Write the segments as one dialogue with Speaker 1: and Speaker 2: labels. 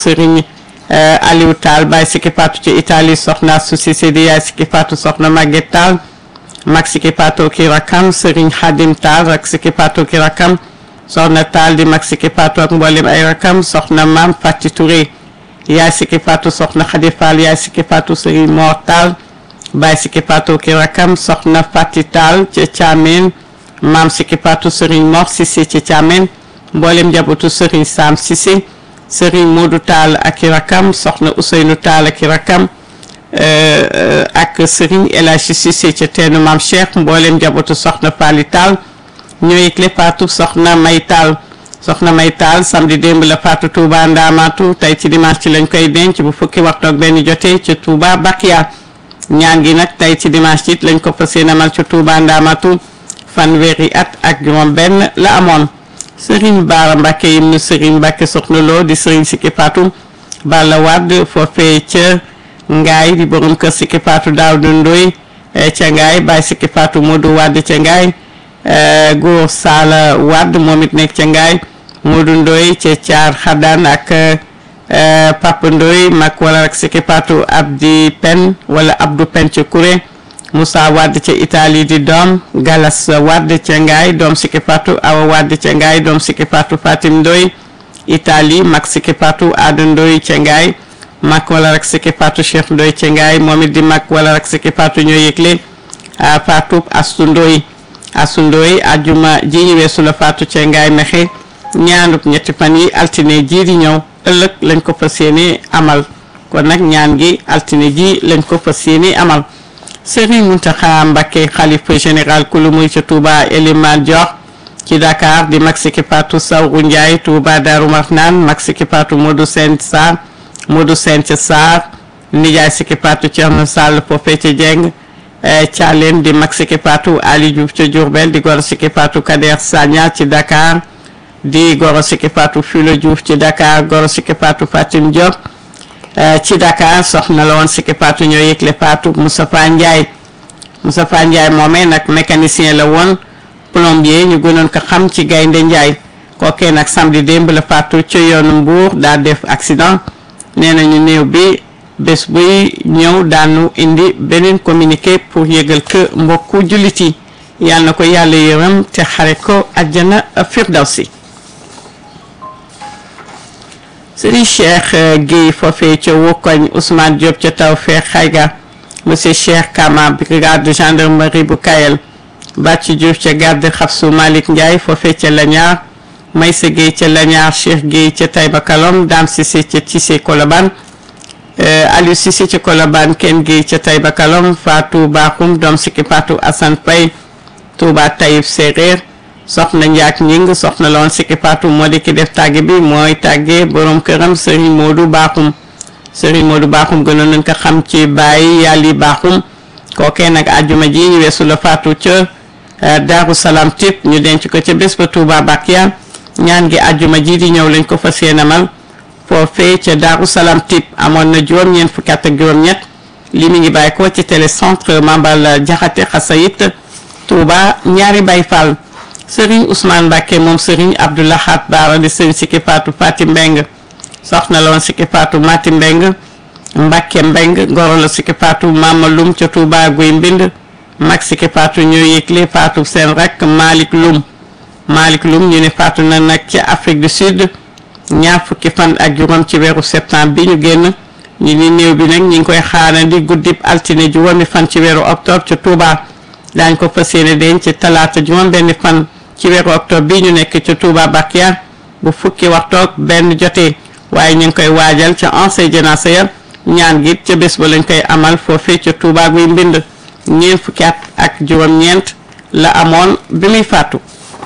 Speaker 1: Serigne Aliou Tall Baye Siki Fatou ci Italie soxna su Cissé di yaay Siki Fatou soxna Maguette Tall mag Siki Fatou ki rakam Serigne Khadim Tall rak Siki Fatou ki rakam soxna Tall di mag Siki Fatou ak mboolem ay rakam soxna Mame Fati Touré yaay Siki Fatou soxna Khady Fall yaay Siki Fatou Serigne Mor Tall Baye Siki Fatou ki rakam soxna Fati Tall ci Thiamène Mame Siki Fatou Serigne Mor Cissé ci Thiamène mboolem njabootu Serigne Sam Cissé Serigne Modou Tall ak i rakam soxna Ousseynou Tall ak i rakam ak Serigne El Hadji Cissé ca teenu Maam Cheikh mboolem njabootu soxna Fally Tall ñooy yëgle faatu soxna May Tall soxna May Tall samedi démb la faatu Touba Ndamatu tey ci dimanche ci lañ koy denc bu fukki waxtu ak benn jotee ca Touba Bakia ñaan gi nag tey ci dimanche it lañ ko fas yéene amal ca Touba Ndamatu fanweeri at ak juróom benn la amoon Serigne Bara Mbacke yim nu Serigne Mbacke soxna loo di Serigne Siki Fatou Balla Wade foofee ca Ngaay di borom kër Siki Fatou Daawdu Ndoy ca Ngaay Baye Siki Fatou Modou Wade ca Ngaay Góor Sala Wade moom it nekk ca Ngaay Modou Ndoy ca Caar Xadaan ak Papa Ndoy mag wala rek Siki Fatou Abdi Pen wala Abdou Pen ca Kuré Moussa Wade ca Italie di doom Galas Wade ca Ngaay doom Siki Fatou Awa Wade ca Ngaay doom Siki Fatou Fatim Ndoy Italie mag Siki Fatou Ada Ndoy ca Ngaay mag wala rek Siki Fatou Cheikh Ndoy ca Ngaay moom it di mag wala rek Siki Fatou ñoo yëgle Fatou Astu Ndoy Astu Ndoy ajuma ji ñu weesu la Fatou ca Ngaay mexe ñaanub ñetti fan yi altine ji di ñëw ëllëg lañ ko fas yéene amal kon nag ñaan gi altine ji lañ ko fas yéene amal Serigne Mountakha Mbacké xalifa général kulu muy ca Touba Elimane Dior ci Dakar di mag Siki Fatou Sawru Ndiaye Touba Darou Marnane mag Siki Fatou Modou Sène Sarr Modou Sène ca Sarr nijaay Siki Fatou Thierno Sall foofee ca Dieng Thialène di mag Siki Fatou Ali Diouf ca Diourbel di goro Siki Fatou Kader Sagna ci Dakar di goro Siki Fatou Filo Diouf ci Dakar goro Siki Fatou Fatim Diop ci Dakar soxna la woon Siki Fatou ñoo yëgle Fatou Moustapha Ndiaye Moustapha Ndiaye moomee nag mécanicien la woon plombier ñu gënoon ko xam ci Gaynde Ndiaye kookee nag samedi démb la Fatou ca yoonu Mbour daa def accident nee nañu néew bi bés buy ñëw daanu indi beneen communiqué pour yëgal que mbokku jullit yi yàlla na ko yàlla yërëm te xare ko àjjana firdawsi Serigne Cheikh Guèye foofee ca Wokoñ Ousmane Diop ca Tawfekh Xayga monsieur Cheikh Kama brigade de gendarmerie bu Kayel Bàcci Diouf ca garde Xafsu Malick Ndiaye foofee ca Lañaar Maysa Guèye ca Lañaar Cheikh Guèye ca Taïba Kalom Dame Cissé ca Tissé Kolobane Aliou Cissé ca Kolobane Ken Guèye ca Taïba Kalom Fatou Bakhoum doom Siki Fatou Assane Paye Touba Taïf Séréer soxna njaak ñing soxna la woon Siki Fatou moo di ki def tàgge bi mooy tàgge borom këram Serigne Modou Bakhoum Serigne Modou Bakhoum gënoon nañ ko xam ci bàyyi yàlli Bakhoum kookee nag àjjuma ji ñu weesu la Fatou ca Daaru Salaam tip ñu denc ko ca bés ba Touba Bakia ñaan gi àjjuma ji di ñëw lañ ko fas yéenamal foofee ca Daaru Salaam tip amoon na juróom-ñeent fukki at ak juróom-ñett li mi ngi bàyyi ko ci télécentre Mambal Jaxate Xasayit Touba ñaari Baye Fall Serigne Ousmane Mbacke moom Serigne Abdoulahat Baara di Serigne Siki Fatou Fati Mbeng soxna la woon Siki Fatou Mati Mbeng Mbacke Mbeng ngoro la Siki Fatou Mama Lum ca Touba Guy Mbind mag Siki Fatou ñoo yëgle Fatou seen rek Malick Lum Malick Lum ñu ne Fatou na nag ca Afrique du Sud ñaar fukki fan ak juróom ci weeru septembre bi ñu génn ñu ni néew bi nag ñi ngi koy xaarandi guddib altine juróomi fan ci weeru octobre ca Touba daañ ko fas yéene denc ci talaata juróom benn fan ci weeru octobre bi ñu nekk ca Touba Bakia bu fukki waxtoog benn jotee waaye ñu ngi koy waajal ca ancien janaasa ya ñaan gi ca bés ba lañ koy amal foofee ca Touba guy mbind ñeent fukki at ak juróom-ñeent la amoon bi muy faatu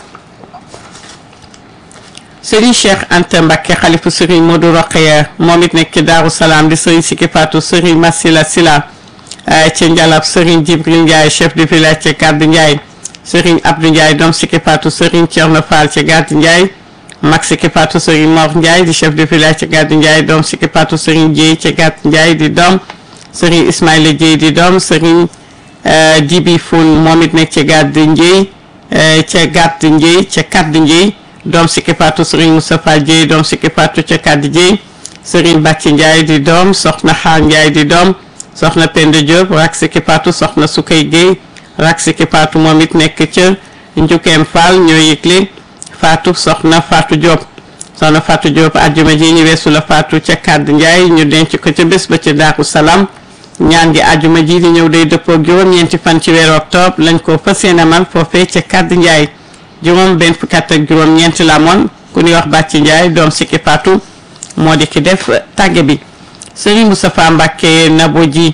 Speaker 1: Serigne Cheikh Anta Mbacké xalifu Serigne Modou Rokhaya moom it nekk ci Daaru Salaam di Serigne Siki Fatou Serigne Massila Sila ca Njalab Serigne Djibril Ndiaye chef de village ca Gaddu Ndiaye Serigne Abdou Ndiaye doom Siki Fatou Serigne Thierno Fall ca Gaddu Ndiaye mag Siki Fatou Serigne Mor Ndiaye di chef de village ca Gaddu Ndiaye doom Siki Fatou Serigne Dieye ca Gaddu Ndiaye di doom Serigne Ismaïla Dieye di doom Serigne Djibi Foun moom it nekk ca Gaddu Ndiaye ca Gaddu Ndiaye ca Kaddu Ndiaye doom Siki Fatou Serigne Moustapha Dieye doom Siki Fatou ca Kaddu Dieye Serigne Bàcci Ndiaye di doom soxna Xaar Ndiaye di doom soxna Penda Diop rak siki patu soxna Sukay Guèye rak siki patu moom it nekk ca Njukeem Fall ñoo yëgle Fatou soxna Fatou Diop soxna Fatou Diop àjjuma ji ñu weesu la Fatou ca Kàdd Ndiaye ñu denc ko ca bés ba ca Daaru Salaam ñaan gi àjjuma ji di ñëw day dëppoo juróom-ñeenti fan ci weeru octobre lañ ko fas yéene amal foofee ca Kàdd Ndiaye juróom benn fukki at ak juróom-ñeenti la amoon ku ñuy wax Bàcci Ndiaye doom sikki Fatou moo di ki def tàgge bi Serigne Moustapha Mbacké Nabo ji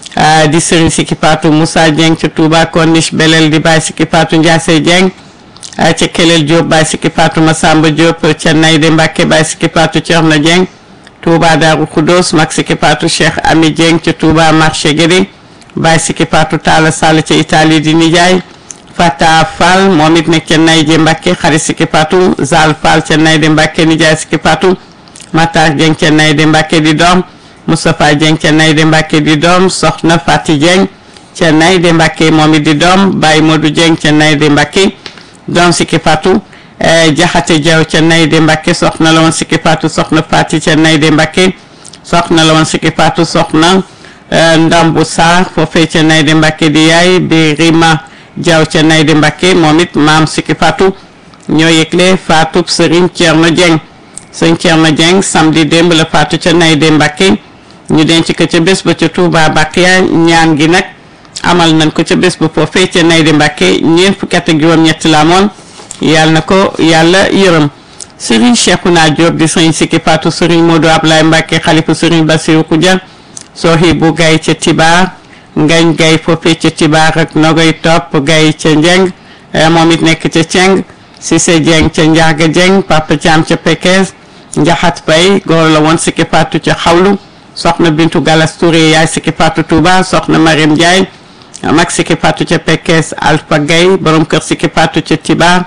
Speaker 1: di Serigne sikki Fatou Moussa Dieng ca Touba Corniche Belel di Baye sikki Fatou Ndiasse Dieng ca Kelel Diop Baye sikki Fatou Massamba Diop ca Nayde Mbacké Baye sikki Fatou Thierno Dieng Touba Darou Khoudoss mag sikki Fatou Cheikh Ami Dieng ca Touba marché Guédé Baye sikki Fatou Talla Sall ca Italie di nijaay Fata Fall moom it nekk ca Nayde Mbacké xarit sikki Fatou Zal Fall ca Nayde Mbacké nijaay sikki Fatou Matar Dieng ca Nayde Mbacké di doom Moustapha Dieng ca Nayde Mbacké di doom Soxna Fati Dieng ca Nayde Mbacké moom it di doom Baye Modou Dieng ca Nayde Mbacké doom sikki Fatou Jaxate Jaw ca Nayde Mbacké soxna la woon sikki Fatou soxna Fati ca Nayde Mbacké soxna la woon sikki Fatou soxna Ndambu Sarr foofee ca Nayde Mbacké di yaay bi Rima Jaw ca Nayde Mbacké moom it maam sikki Fatou ñoo yëgle Fatou Serigne Thierno Dieng sëñ Thierno Dieng samedi démb la Fatou ca Nayde Mbacké ñu denc ko ca bés ba ca Touba Bakiya ñaan gi nag amal nañ ko ca bés ba foofee ca Nayde Mbacké ñeent fukki at ak juróom-ñett la amoon yàlla na ko yàlla yërëm Serigne Cheikhouna Diop di sëriñ sikki Fatou Serigne Modou Ablaye Mbacké xalifa Serigne Bassirou Koudia Sohibou Gaye ca Tibar Ngañ Gaye foofee ca Tibar ak Nogoy Topp Gaye ca Njeng moom it nekk ca Ceng Cissé Dieng ca Ndiaga Dieng Papa Thiam ca Pekes Njaxat Bay góor la woon sikki Fatou ca Xawlu soxna Bintu Galas Touré yaay sikki Fatou Touba soxna Mariam Ndiaye mag sikki Fatou ca Pekes Alpha Gaye borom kër sikki Fatou ca Tibar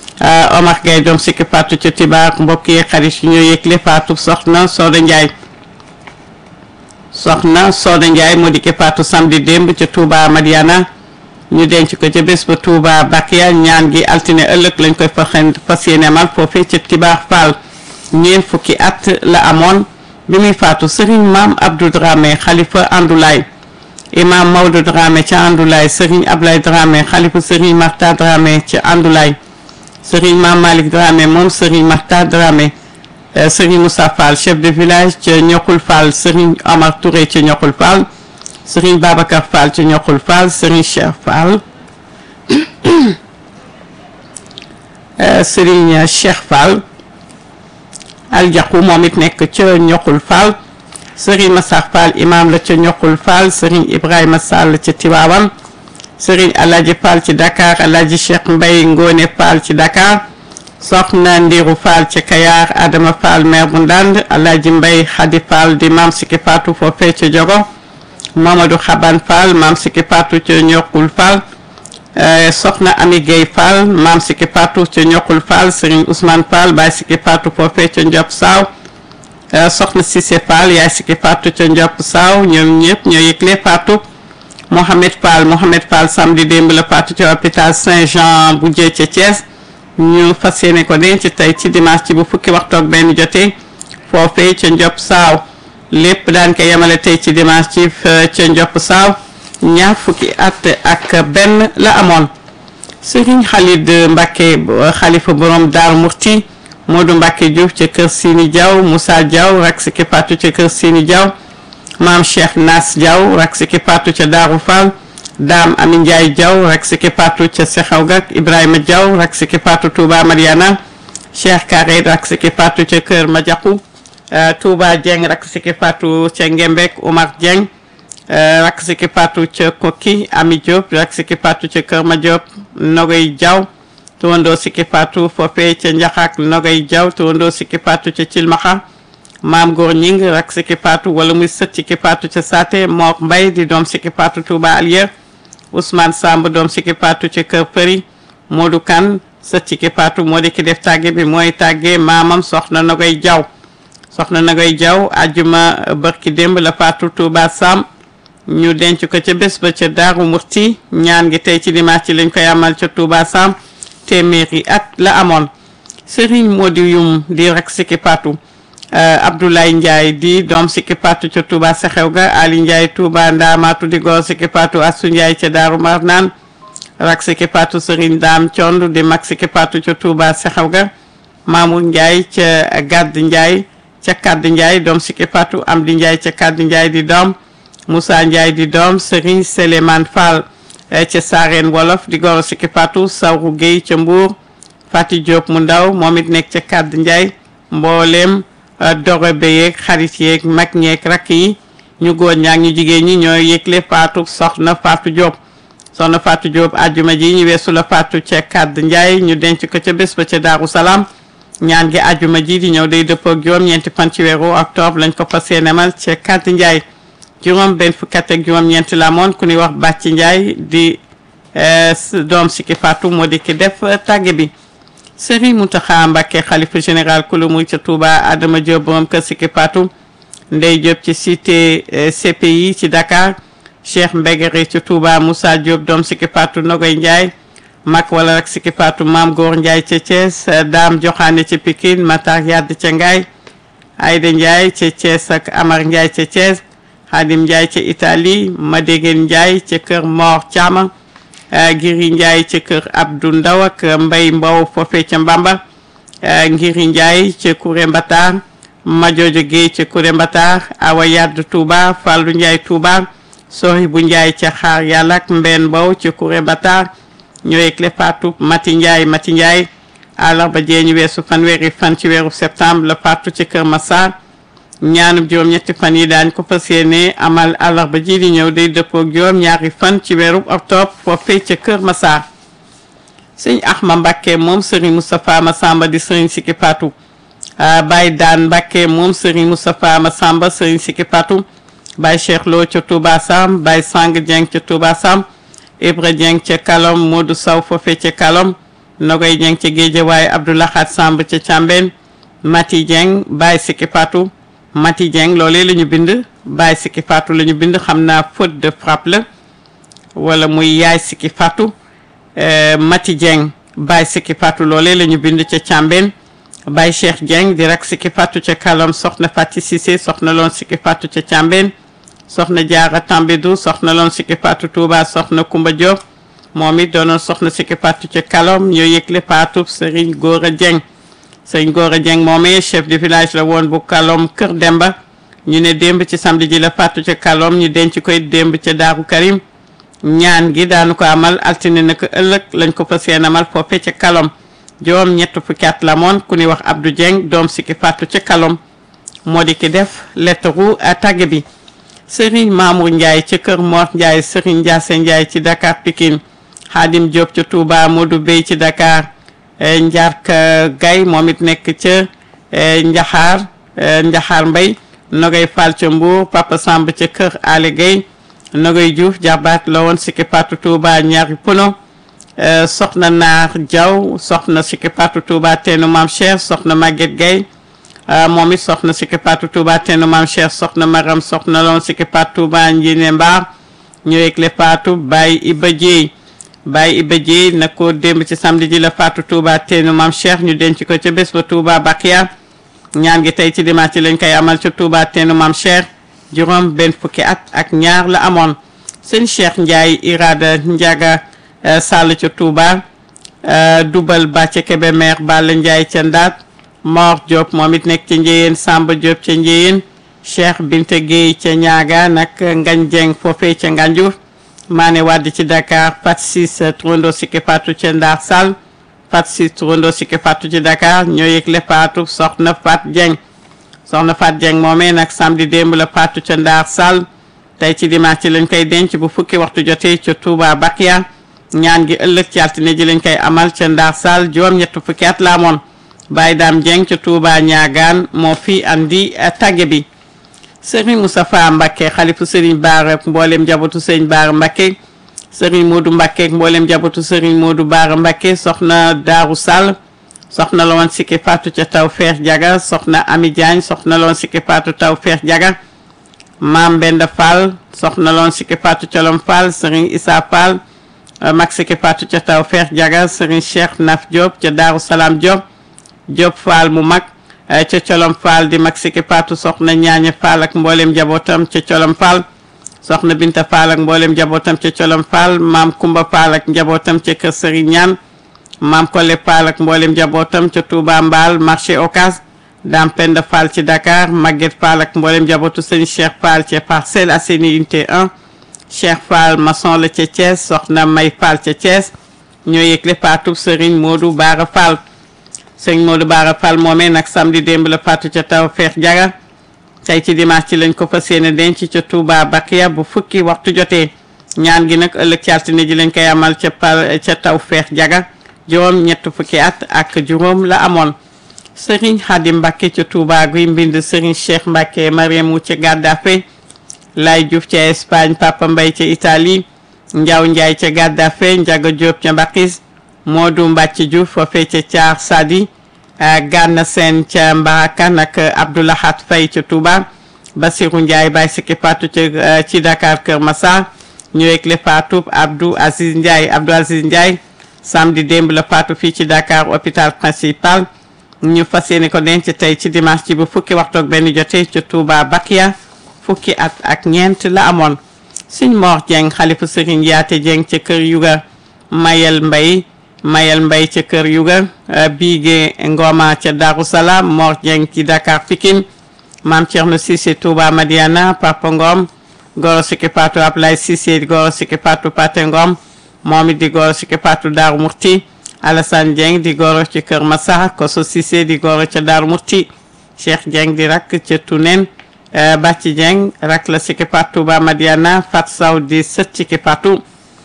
Speaker 1: Omar Gaye doom sikki Fatou ca Tibar mbokk yi xarit yi ñoo yëgle Fatou soxna Soda Ndiaye soxna Soda Ndiaye moo di ki Fatou samedi démb ca Touba Madiana ñu denc ko ca bés ba Touba Bakiya ñaan gi altine ëllëg lañ koy faxen fas yéene amal foofee ca Tibar Fall ñeent fukki at la amoon bi muy faatu Serigne Maam Abdou Dramé xalifa Andoulaye imam Maodo Dramé ca Andoulaye Serigne Ablaye Dramé xalifa Serigne Marta Dramé ca Andoulaye Serigne Maam Malick Dramé moom Serigne Marta Dramé Serigne Moussa Fall chef de village ca Ñoxul Fall Serigne Omar Touré ca Ñoxul Fall Serigne Babacar Fall ca Ñoxul Fall Serigne Cheikh Fall Serigne Cheikh Fall aljaqu moom it nekk ca ñoxul Fall Serigne Massar Fall imam la ca ñoxul Fall Serigne Ibrahima Sall ca Tiwaawan Serigne Alaaji Fall ci Dakar Alaaji Cheikh Mbay Ngone Fall ci Dakar Soxna Ndiru Fall ca Kayar Adama Fall maire bu Ndand Alaaji Mbay Xadi Fall di maam Sikki Fatou foofee ca Jogo Mamadou Xaban Fall maam Sikki Fatou ca ñoxul Fall soxna Ami Gueye Fall maam Sikki Fatou ca ñoxul Fall Serigne Ousmane Fall baay Sikki Fatou foofee ca Ndiop Saaw soxna Cissé Fall yaay Sikki Fatou ca Ndiop Saaw ñoom ñëpp ñoo yëgle Fatou Mohamed Fall Mohamed Fall samedi démb la Fatou ca hôpital Saint-Jean bu jee ca Thiès ñu fas yéene ko denc tey ci dimanche ci bu fukki waxtu ak benn jotee foofee ca Ndiop Saaw lépp daan ko yemale tey ci dimanche ci ca Ndiop Saaw ñaar fukki at ak benn la amoon Serigne Khalid Mbacke xalifa borom Daaru Murti Modou Mbacke Diouf ca kër Sini Diaw Moussa Diaw rak Sikki Fatou ca kër Sini Diaw maam Cheikh Nas Diaw rak Sikki Fatou ca Daaru Fall Dame Ami Ndiaye Diaw rak Sikki Fatou ca Sexaw Gak Ibrahima Diaw rak Sikki Fatou Touba Mariana Cheikh Kare rak Sikki Fatou ca kër Madiakou Touba Dieng rak Sikki Fatou ca Ngembek Omar Dieng rak Sikki Fatou ca Kokki Ami Diop rak Sikki Fatou ca Kër Ma Diop Nogoy Diaw tuwandoo Sikki Fatou foofee ca Njaxaak Nogoy Diaw tuwandoo Sikki Fatou ca Cilmaxa Maam Góor Ñing rak Sikki Fatou wala muy sët Sikki Fatou ca Saate Mook Mbay di doom Sikki Fatou Touba Alier Ousmane Samb doom Sikki Fatou ca Kër Përi Modou Kan sët Sikki Fatou moo di ki def tàgge bi mooy tàgge maamam soxna Nogoy Diaw soxna Nogoy Diaw ajjuma bërki démb la Fatou Touba Sam ñu denc ko ca bés ba ca Daaru Murti ñaan gi tey ci dimanche ci lañ koy amal ca Touba Sam téeméeri at la amoon Serigne Modi Yum di rak Sikki Fatou Abdoulaye Ndiaye di doom sikki patu ca Touba Sexew ga Ali Ndiaye Touba Ndaamaatu di góor sikki patu Asu Ndiaye ca Daaru Marnaan rak sikki patu Serigne Daam Cond di mag sikki patu ca Touba Sexew ga Mamour Ndiaye ca Gadd Ndiaye ca Kadd Ndiaye doom sikki patu Amdi Ndiaye ca Kadd Ndiaye di doom Moussa Ndiaye di doom Serigne Souleymane Fall ca Saareen Wolof di góor sikki patu Sawru Gueye ca Mbour Fati Diop mu ndaw moom it nekk ca Kadd Ndiaye mbooleem doro be yeeg xarit yeeg mag ñeeg rakk yi ñu góor ñaak ñu jigéen ñi ñooy yëgle faatu soxna Fatou Diop soxna Fatou Diop ajjuma ji ñu weesu la faatu ca Kadd Ndiaye ñu denc ko ca bés ba ca Daaru Salaam ñaan gi ajjuma ji di ñëw day dëppoo ak juróom ñeenti fan ci weeru octobre lañ ko fas yéenemal ca Kadd Ndiaye juróom benn fukki at ak juróom ñeenti la moon ku ñuy wax Bàcc Ndiaye di doom sikki faatu moo di ki def tàgge bi Serigne Mountakha Mbacké xalifa général kulu muy ca Touba Adama Diop borom kër Sikki Patou Ndey Diop ci cité CPI ci Dakar Cheikh Mbegere ci Touba Moussa Diop doom Sikki Patou Nogoy Ndiaye mag wala rek Sikki Patou Maam Góor Ndiaye ca Thiès Dame Joxaane ca Pikine Matar Yadd ca Ngaye Aïda Ndiaye ca Thiès ak Amar Ndiaye ca Thiès Khadim Ndiaye ca Italie Madegen Ndiaye ca kër Mor Thiama Ngiri Ndiaye ca kër Abdou Ndaw ak Mbay Mbow foofee ca Mbamba Ngiri Ndiaye ca Kouré Mbatar Majoojo Guèye ca Kouré Mbatar Awa Yadd Touba Fallou Ndiaye Touba Sohi bu Ndiaye ca Xaar Yàlla ak Mbeen Mbow ca Kouré Mbatar ñooy clé Fatou Mati Ndiaye Mati Ndiaye àllarba jee ñu weesu fanweeri fan ci weeru septembre la Fatou ca Kër Massar ñaanub juróom-ñetti fan yi daañ ko fas yéene amal àllarba ji di ñëw day dëppoo juróom ñaari fan ci weeru octobre foofee ca Kër Massar sëñ Axma Mbàkke moom sëriñ Moustapha Massamba di sëriñ Sikki Fatou Baye Daan Mbàkke moom sëriñ Moustapha Massamba sëriñ Sikki Fatou Baye Cheikh Lo ca Touba Sam Baye Sang Dieng ca Touba Sam Ibra Dieng ca Kalom Modou Saw foofee ca Kalom Nogoy Dieng ca Géejawaay Abdoulahat Samb ca Càmbeen Mati Dieng Baye Sikki Fatou Mati Dieng loolee la ñu bind Baye Sikki Fatou la ñu bind xam naa faute de frappe la wala muy yaay Sikki Fatou Mati Dieng Baye Sikki Fatou loolee la ñu bind ca Càmbeen Baye Cheikh Dieng di rak Sikki Fatou ca Kalom soxna Fati Cissé soxna loon Sikki Fatou ca Càmbeen soxna Jaara Tambidou soxna loon Sikki Fatou Touba soxna Kumba Diop moom it doonoon soxna Sikki Fatou ca Kalom ñoo yëgle Fatou Serigne Gora Dieng sëñ Gora Dieng moomee chef de village la woon bu Kalom Kër Demba ñu ne démb ci samedi ji la fàttu ca Kalom ñu denc koy démb ca Daaru Karim ñaan gi daanu ko amal altine na ko ëllëg lañ ko fas yéene amal foofe ca Kalom juróom ñett fukki at la moon ku ñuy wax Abdou Dieng doom sikki fàttu ca Kalom moo di ki def lettaru tàgge bi Serigne Mamour Ndiaye ca Kër Mor Ndiaye Serigne Ndiasse Ndiaye ci Dakar Pikine Khadim Diop ca Touba Modou Bey ci Dakar Njaarka Gay moom it nekk ca Njaxaar Njaxaar Mbay Nogay Fall ca Mbour Papa Samb ca kër Ali Gay Nogay Diouf jarbaat la woon Sikki Fatou Touba ñaari pono soxna Naar Diaw soxna Sikki Fatou Touba teenu Maam Cheikh soxna Maguette Gay moom it soxna Sikki Fatou Touba teenu Maam Cheikh soxna Maram soxna la woon Sikki Fatou Touba Njine Mbaar ñëwee le Fatou Baye Iba Dieye Baye Iba Dieye na ko démb ci samedi ji la Fatou Touba teenu Maam Cheikh ñu denc ko ca bés ba Touba Bakiya ñaan gi tey ci dimanche lañ koy amal ca Touba teenu Maam Cheikh juróom benn fukki at ak ñaar la amoon sëñ Cheikh Ndiaye Irada Ndiaga Sall ca Touba Dubal Ba ca Kébémer Balla Ndiaye ca Ndaat Mor Diop moom it nekk ca Njéyeen Samba Diop ca Njéyeen Cheikh Binte Gueye ca Ñaaga nag Ngañ Dieng foofee ca Nganjur Maane Wade ci Dakar Fat Sis Trondo Sikki Fatou ca Ndar Sall Fat Sis Trondo Sikki Fatou ci Dakar ñoo yëgle Fatou soxna Fat Dieng soxna Fat Dieng moomee nag samedi démb la Fatou ca Ndar Sall tey ci dimanche ci lañ koy denc bu fukki waxtu jotee ca Touba Bakia ñaan gi ëllëg ci altine ji lañ koy amal ca Ndar Sall juróom-ñett fukki at la amoon Baye Dame Dieng ca Touba ñaagaan moo fi andi tàgge bi Serigne Moustapha Mbacké xalifu Serigne Bara mboolem njabootu Serigne Bara Mbacké Serigne Modou Mbacké mboolem njabootu Serigne Modou Bara Mbacké soxna Daaru Sall soxna la woon Sikki Fatou ca taw feex jaga soxna Ami Diagne soxna la woon Sikki Fatou taw feex jaga Maam Benda Fall soxna la woon Sikki Fatou ca Lom Fall Serigne Issa Fall mag Sikki Fatou ca taw feex jaga Serigne Cheikh Naf Diop ca Daaru Salaam Diop Diop Fall mu mag ca colom Fall di mag Siki Fatou soxna ñaaña Fall ak mboolem njabootam ca colom Fall soxna Binta Fall ak mboolem njabootam ca colom Fall maam Kumba Fall ak njabootam ca kër Serigne Ñaan maam Kole Fall ak mboolem njabootam ca Touba Mbal marché Ocas Dame Penda Fall ci Dakar Maguette Fall ak mboolem njabootu sëñ Cheikh Fall ca Parcelles Assainies unité 1 Cheikh Fall maçon la ca Thiès soxna May Fall ca Thiès ñoo yëgle faatu Serigne Modou Bara Fall Serigne Modou Bara Fall moomee nag samedi démb la faatu ca taw feex jaga tey ci dimanche ci lañ ko fas yéene denc ca Touba Bakiya bu fukki waxtu jotee ñaan gi nag ëllëg ci altine ji lañ koy amal ca par ca taw feex jaga juróom ñett fukki at ak juróom la amoon Serigne Khadim Mbacke ca Touba guy mbind Serigne Cheikh Mbacke Mariamu ca Gaddafe Lay Diouf ca Espagne Papa Mbaye ca Italie Ndiaw Ndiaye ca Gaddafe Ndiaga Diop ca Mbakis Modou Mbacke Diouf foofee ca Thiar Sadi Gana Sène ca Mbarakan ak Abdoulahat Faye ca Touba Basirou Ndiaye Baye Siki Fatou ca ci Dakar Kër Massar ñëweg le Fatou Abdou Aziz Ndiaye Abdou Aziz Ndiaye samedi démb la Fatou fii ci Dakar hôpital principal ñu fas yéene ko denc tey ci dimanche ci bu fukki waxtu ak benn jotee ca Touba Bakiya fukki at ak ñeent la amoon Sëñ Mor Dieng xalifu Sëriñ Yaate Dieng ca kër Yuga Mayel Mbay Mayel Mbay ca kër Yuga Bigé Ngoma ca Darou Salaam Mor Dieng ci Dakar Pikine Maam Thierno Cissé Touba Madiana Papa Ngom Goro Siki Patou Ablaye Cissé Goro Siki Patou Paté Ngom moom it di Goro Siki Patou Darou Murti Alassane Dieng di Goro ci Kër Massar Koso Cissé di Goro ca Darou Murti Cheikh Dieng di rakk ca Tunen Bàcci Dieng rak la Siki Patou Touba Madiana Fat Saw di sët Siki Patou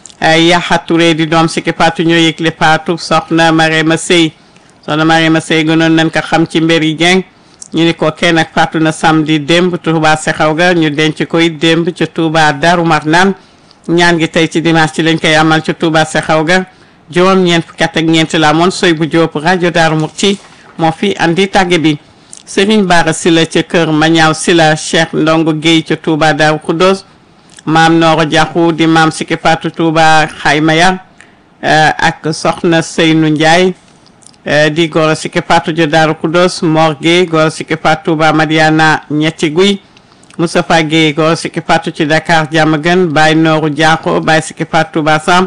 Speaker 1: Yaxa Touré di doom Siki Patou ñoo yëgle Patou soxna Marema Sey soxna Marema Sey gënoon nañ ko xam ci mbir yi Dieng ñu ni ko kenn ak Fatou na samedi démb Touba Sexaw ga ñu denc koy démb ca Touba Darou Marnaan ñaan gi tey ci dimanche ci lañ koy amal ca Touba Sexaw ga juróom ñeent fukki at ak ñeent la amoon soy bu Jóob rajo Darou Murti moo fi andi tàgge bi Serigne Bara Sila ca kër Mañaaw Sila Cheikh Ndongo Guèye ca Touba Darou Khoudoss maam Nooro Jaxu di maam Siki Fatou Touba Xayma ya ak soxna Seynu Ndiaye di Goro Siki Fatou ja Darou Khoudoss Mor Guèye Goro Siki Fatou Touba Madiana ñetti guy Moustapha Guèye Goro Siki Fatou ci Dakar Diamaguène Baye Nooru Jaxu Baye Siki Fatou Touba Sam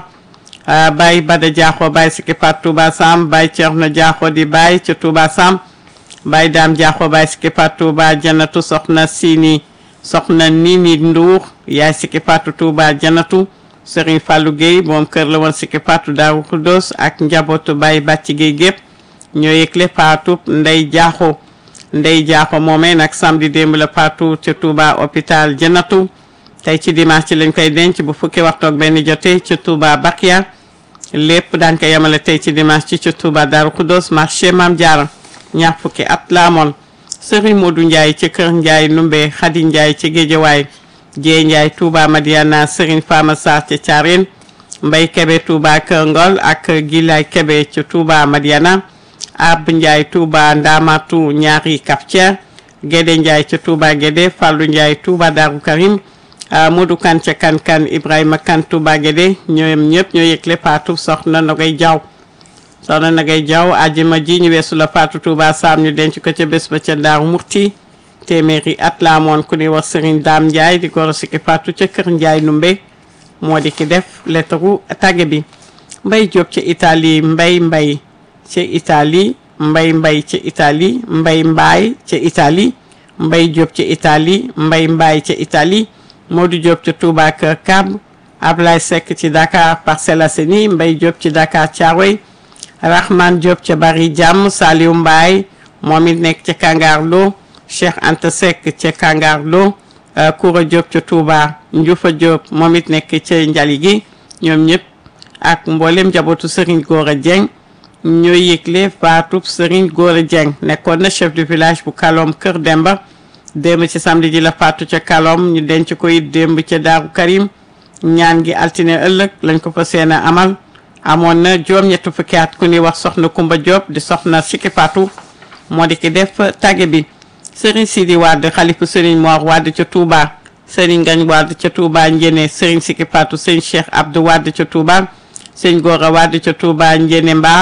Speaker 1: Baye Bada Diakho Baye Siki Fatou Touba Sam Baye Thierno Diakho di Baye ca Touba Sam Baye Dame Diakho Baye Siki Fatou Touba Janatu Soxna Sini Soxna Nini Ndour Yaay Siki Fatou Touba Janatu Serigne Fallou Gueye moom kër la woon Siki Fatou Darou Khoudoss ak njabootu Baye Bàcci Gueye gépp ñoo yëgle Fatou Ndey Diakho Ndey Diakho moomee nag samedi démb la Fatou ca Touba hôpital Janatu tey ci dimanche ci lañ koy denc bu fukki waxtu ak benn jotee ci Touba Bakiya lépp daan ko yemale tey ci dimanche ci ci Touba Darou Khoudoss marché Mame Diarra ñaar fukki at la amoon Serigne Modou Ndiaye ci kër Ndiaye Numbe Khady Ndiaye ci Géejawaay Jee Ndiaye Touba Madiana Serigne Fama Sarr ci Thiarène Mbay Kebe Touba Kër Ngol ak Gilay Kebe ci Touba Madiana Ab Ndiaye Touba Ndamatu ñaari Kaftière Gédé Ndiaye ci Touba Gédé Fallou Ndiaye Touba Darou Karim Modou Kan ca kan kan Ibrahima Kan Touba Guédé ñoom ñëpp ñoo yëgle Fatou soxna Nogay Jaw soxna Nogay Jaw ajjuma ji ñu weesu la Fatou Touba Sam ñu denc ko ca bés ba ca Daaru Murti téeméeri at la amoon ku ni wax Serigne Dame Ndiaye di goro Siki Fatou ca kër Ndiaye Numbe moo di ki def lettaru tàgge bi Mbay Jóob ca Italie Mbay Mbay ca Italie Mbay Mbay ca Italie Mbay Mbaay ca Italie Mbay Jóob ca Italie Mbay Mbaay ca Italie Modou Diop ca Touba Kër Kab Ablaye Seck ci Dakar Parcelles Assainies Mbaye Diop ci Dakar Thiaroye Rahman Diop ca Bari Jàmm Saliou Mbaye moom it nekk ca Kangarlo Cheikh Anta Seck ca Kangarlo Koura Diop ca Touba Ndioufa Diop moom it nekk ca Njali gi ñoom ñëpp ak mboolem njabootu Serigne Gora Dieng ñooy yëgle faatu Serigne Gora Dieng nekkoon na chef du village bu Kalom Kër Demba démb ci samedi ji la faatu ca Kalom ñu denc ko it démb ca Daaru Karim ñaan gi altine ëllëg lañ ko fa seen a amal amoon na juróom-ñetti fukki at ku ni wax soxna Kumba Diop di soxna Siki Fatou moo di ki def tàgge bi Serigne Sidi Wade xalifu Serigne Mor Wade ca Touba Serigne Ngagne Wade ca Touba Njéene Serigne Siki Fatou Serigne Cheikh Abdou Wade ca Touba Serigne Gora Wade ca Touba Njéene Mbaar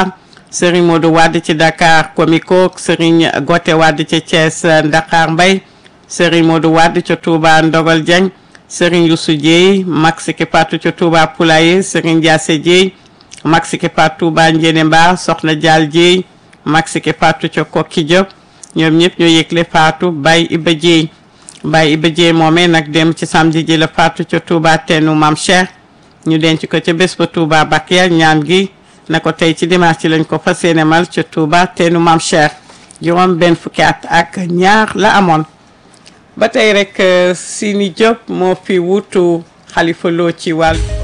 Speaker 1: Serigne Modou Wade ci Dakar Comico Serigne Gote Wade ci Thiès Dakar Mbay Serigne Modou Wade ca Touba Ndogal Dieng Serigne Youssou Dieye Max ki patu ca Touba Poulaye Serigne Diassé Dieye Max ki patu Touba Njéene Mbar Soxna Dial Dieye Max ki patu ca Kokki Diop ñoom ñëpp ñoo yëgle faatu Baye Iba Dieye Baye Iba Dieye moomee nag dem ci samedi ji la faatu ca Touba teenu Mam Cheikh ñu denc ko ca bés ba Touba Bakia ñaan gi na ko tey ci dimanche ci lañ ko fas yéene mal ca Touba teenu Mam Cheikh juróom benn fukki at ak ñaar la amoon ba tey rek Sini Diop moo fi wutu Xalifa Lo ci wàll